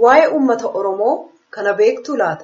Waa'ee uummata Oromoo kana beektu laata?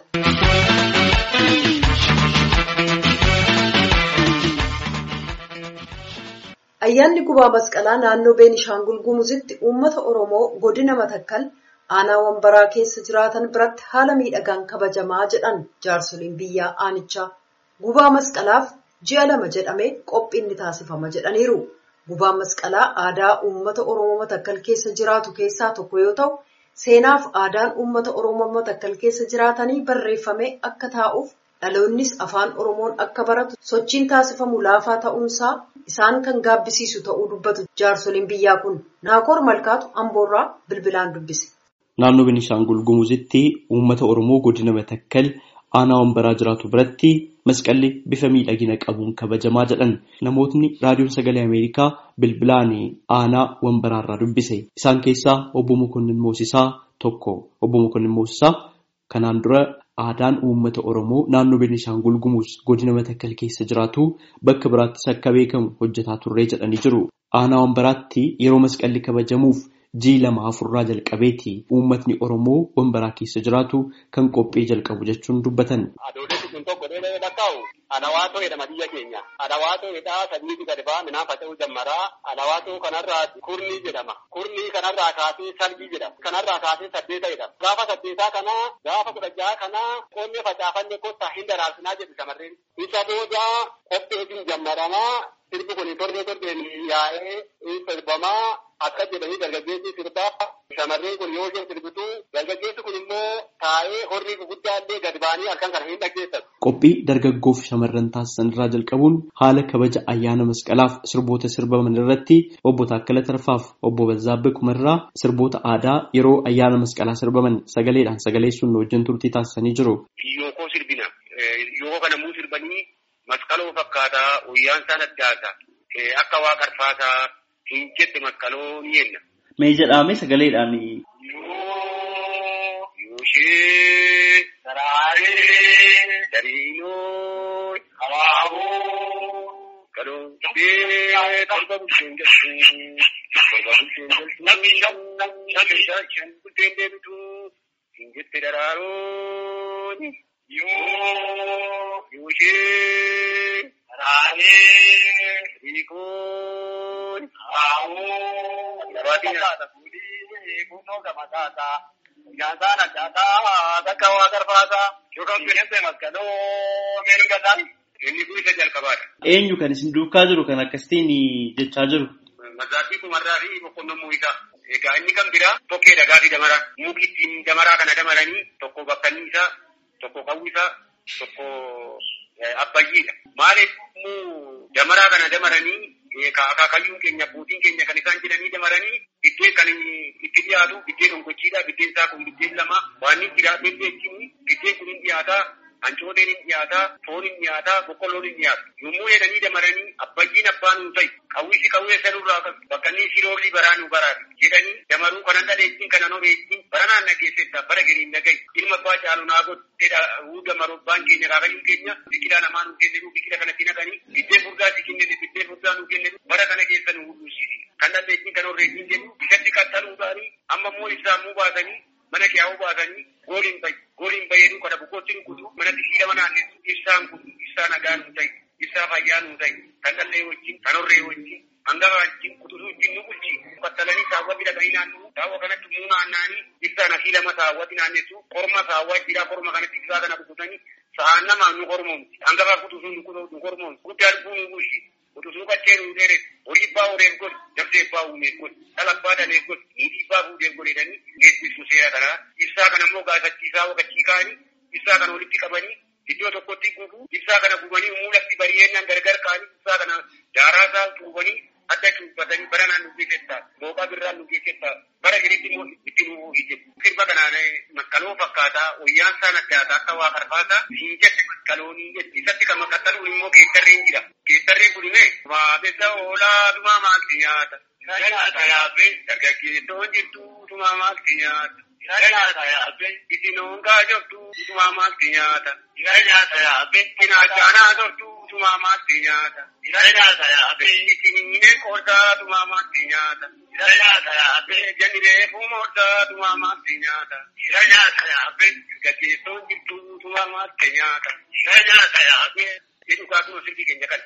Ayyaanni gubaa masqalaa naannoo Beenishaangul Gumuzitti uummata Oromoo godina Matakkal aanaa wambaraa keessa jiraatan biratti haala miidhagaan kabajamaa jedhan jaarsoliin biyyaa aanichaa. Gubaa masqalaaf ji'a lama jedhamee qophiin ni taasifama jedhaniiru. Gubaan masqalaa aadaa uummata Oromoo Matakkal keessa jiraatu keessaa tokko yoo ta'u, seenaaf aadaan uummata Oromoo Matakkal keessa jiraatanii barreeffamee akka taa'uuf dhaloonnis afaan Oromoon akka baratu sochiin taasifamu laafaa ta'uunsaa isaan kan gaabbisiisu ta'uu dubbatu jaarsoliin biyyaa kun. Naakoor Malkaatu Amboorraa bilbilaan dubbise. Naannoo Beenishaangul Gumuzitti uummata Oromoo godina Matakkal aanaa wambaraa jiraatu biratti masqalli bifa miidhagina qabuun kabajamaa jedhan namootni raadiyoon sagalee Ameerikaa bilbilaan aanaa wambaraarraa dubbise. Isaan keessaa obbo Mokonnin Moosisaa tokko. Obbo Mokonnin Moosisaa kanaan dura aadaan uummata Oromoo naannoo Beenishaangul Gumuz godina Matakkal keessa jiraatu bakka biraattis akka beekamu hojjetaa turree jedhanii jiru. Aanaa wambaraatti yeroo masqalli kabajamuuf jii lama afurraa jalqabeeti uummatni Oromoo wambaraa keessa jiraatu kan qophii jalqabu jechuun dubbatan. Adoolessi kun tokko dheedee lakkaa'u alawaatoo jedhama biyya keenya. Alawaatoo jedhaa sadiitu gadi ba'a midhaan faca'uu jammaraa. Alawaatoo kanarraa kurnii jedhama. Kurnii kanarraa kaasee salbii jedhama. Kanarraa kaasee saddeeta jedhama. Gaafa saddeetaa kanaa gaafa kudha jaha kanaa qonni facaafanne kottaa hin daraarsinaa jedhu shamarreen. Isa booda qopheetiin jammaramaa sirbi kun torbee torbeen yaa'ee sirbamaa akka jedhanii dargaggeessi sirbaa shamarreen kun yoo isheen sirbitu dargaggeessi kun immoo taa'ee horii gurguddaa illee gad ba'anii halkan kana hin dhaggeessatu. Qophii dargaggoof shamarran taasisan irraa jalqabuun haala kabaja ayyaana masqalaaf sirboota sirbaman irratti obbo Taakkala Tarfaaf obbo Bazzaabbee Kumarraa sirboota aadaa yeroo ayyaana masqalaa sirbaman sagaleedhaan sagaleessuun wajjin turtii taasisanii jiru. Yookoo sirbina. Yookoo kana muu sirbanii masqaloo fakkaataa guyyaan isaan addaata. Akka waa qarfaataa hin jette masqaloo ni jenna. Mee jedhame sagaleedhaan. Yuushee Saraaree Dariinoo Hawaaboo Galoo Bee Torba Bulteen Galtuu Torba Bulteen Galtuu Namni Namni Shan Bulteen Deebituu hin jette daraarooni. Yoo Yuushee Saraaree Riikoon Hawaaboo Gabaadina. Kunoo gama taataa. Nyaasaan addaataa bakka waa garfaataa yookaan bineensa maskaloo meeshaa gataan inni kun isa jalqabaadha. Eenyu kan isin duukaa jiru kan akkasitiin jechaa jiru? Mazaatii kumarraa fi boqqolloo muuziqaa. Egaa inni kan biraa tokkee dhagaa fi damaraa. Muki ittiin damaraa kana damaranii tokko bakkanni isaa, tokko qawwi isaa, tokko abbayyiidha. Maaliif damaraa kana damaranii akaakayyuun keenya abbootiin keenya kan isaan jedhanii damaranii biddeen kan itti dhiyaatu biddeen ongochiidha biddeen isaa kun biddeen lama waan inni jiraatee jechuun biddeen kun hin dhiyaataa hancooteen hin dhiyaataa foon hin dhiyaataa boqqolloon hin dhiyaatu yommuu jedhanii damaranii abbayyiin abbaa nuu ta'i qawwisi qawwee sanurraa bakka inni siroolii baraa nuu baraati jedhanii damaruu kanan dhaleettiin kanan horeettiin bara naan nageessetta bara gariin nagai ilma abbaa caalu naa godheedha huu damaruu abbaan keenya kaakayyuun keenya biqilaa namaa nuu kenne biqila kanatti naqanii biddeen furdaa si kenne biddeen furdaa nuu kenne bara kana keessa nu hudhuusisi kan dhaleettiin kan horeettiin jennu isatti qaxxaluudhaanii amma immoo ibsaamuu baasanii mana kiyaa'uu baasanii gooliin bayi gooliin bayeeduu kana bukkootti nu kutu manatti hidhama naannessu ibsaan kun ibsaa nagaa nuu ta'i ibsaa fayyaa nuu ta'i kan dhallee wajjin kan horree wajjin hangafa wajjin kutusuu wajjin nu bulchi qaxxalanii saawwa midhaganii naannoo saawwa kanatti muu naannaanii ibsaan asii lama saawwatti naannessu korma saawwa jira korma kanatti ibsaa kana kututanii sa'aan namaa nu kormoomti hangafa kutusuu nu kormoomti guddaa lubbuu nu bulchi utusuu qaccee nu dheere horii abbaa horeef godhe dabdee abbaa uumeef godhe dhala abbaa dhaleef godhe niitii abbaa fuudheef godhe jedhanii geessisu seera kanaa ibsaa kana immoo gaafachiisaa waqachii kaanii ibsaa kana walitti qabanii iddoo tokkotti gubu ibsaa kana gubanii muulatti bari'eenyaan gargar kaanii ibsaa kana daaraa isaa tuubanii adda cuubbatanii bara naan nu geessettaa mooqaa birraan nu geessettaa bara giritti immoo itti nu hije sirba kanaan maskaloo fakkaataa wayyaan isaan addaataa akka waa karfaataa siin jette maskaloonii jetti isatti kan makkattaluun immoo geettarreen jira geettarreen kun imee maabessa oolaa dumaa maalti nyaata nyaata yaabbe dargaggeessoon jirtu dumaa maalti nyaata nyaata yaabbe itinoon gaajoftu dumaa maalti nyaata nyaata yaabbe cinaachaanaa tortu dumaa maalti nyaata nyaata yaabbe itiniinee qoortaa dumaa maalti nyaata Jira nyaata yaabbee. Janni reefuu mooddaa dumaa maatti nyaata. Jira nyaata yaabbee. Gaggeessoon jirtu dumaa maatti nyaata. Jira nyaata yaabbee. Jedhu kaasuma sirbii keenya kan.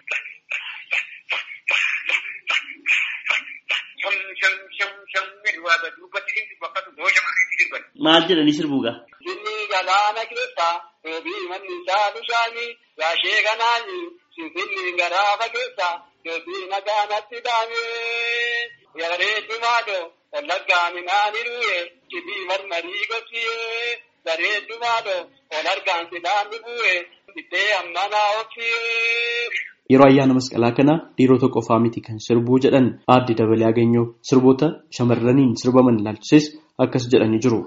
Sham sham sham sham jedhu waa dubbatti jirtu bakka tokko shamaanitti sirban. Maal jedhanii sirbuugaa? Jinni galaana keessa doobii manni isaa bishaanii gaashee kanaani sinfinni garaaba keessa doobii nagaanatti dhaamee bareeddumaadho wallaggaa minaani dhuye cidii marmarii gorsiyee bareeddumaadho ol argaan sidaanni bu'e ittee ammanaa obsiyee. Yeroo ayyaana masqalaa kana dhiirota qofaa miti kan sirbuu jedhan aadde dabalee ageenyoo sirboota shamarraniin sirbaman ilaalchises akkas jedhanii jiru.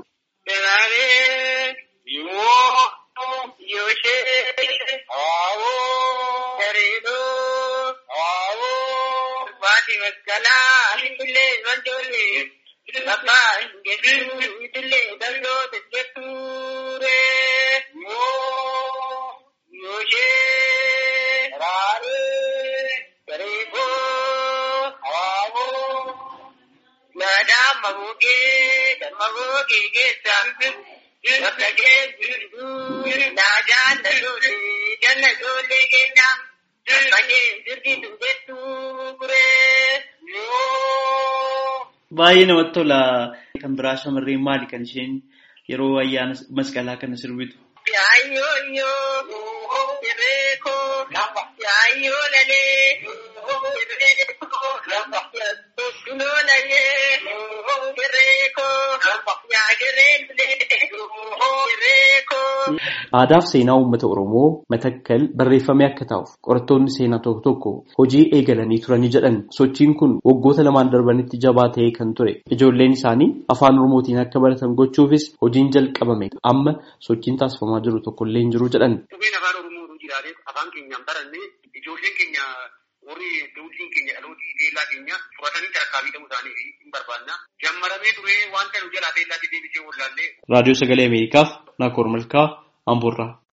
Baay'ee namatti tola. Kan biraa shamarreen maali kan isheen yeroo ayyaana masqalaa kana sirbitu? Aadaa fi seenaa uummata Oromoo matakkal barreeffamee akka taa'uuf qorattoonni seenaa tokko tokko hojii eegalanii turanii jedhan sochiin kun waggoota lamaan darbanitti jabaa ta'ee kan ture. Ijoolleen isaanii afaan Oromootiin akka baratan gochuufis hojiin jalqabame amma sochiin taasifamaa jiru tokkollee hin jiru jedhan. Dhugeen afaan Oromoo jiraatee afaan keenyaan barannee ijoolleen keenya warri duudhiin keenya dhalootii teellaa keenya fudhatanii tarkaanfii ta'uu isaanii hin barbaanna. Jammaramee ture wanta nu jalaa teellaa deebisee wallaallee. Raadiyoo Sagalee Ameerikaaf Naakoor Malkaa Amboorraa.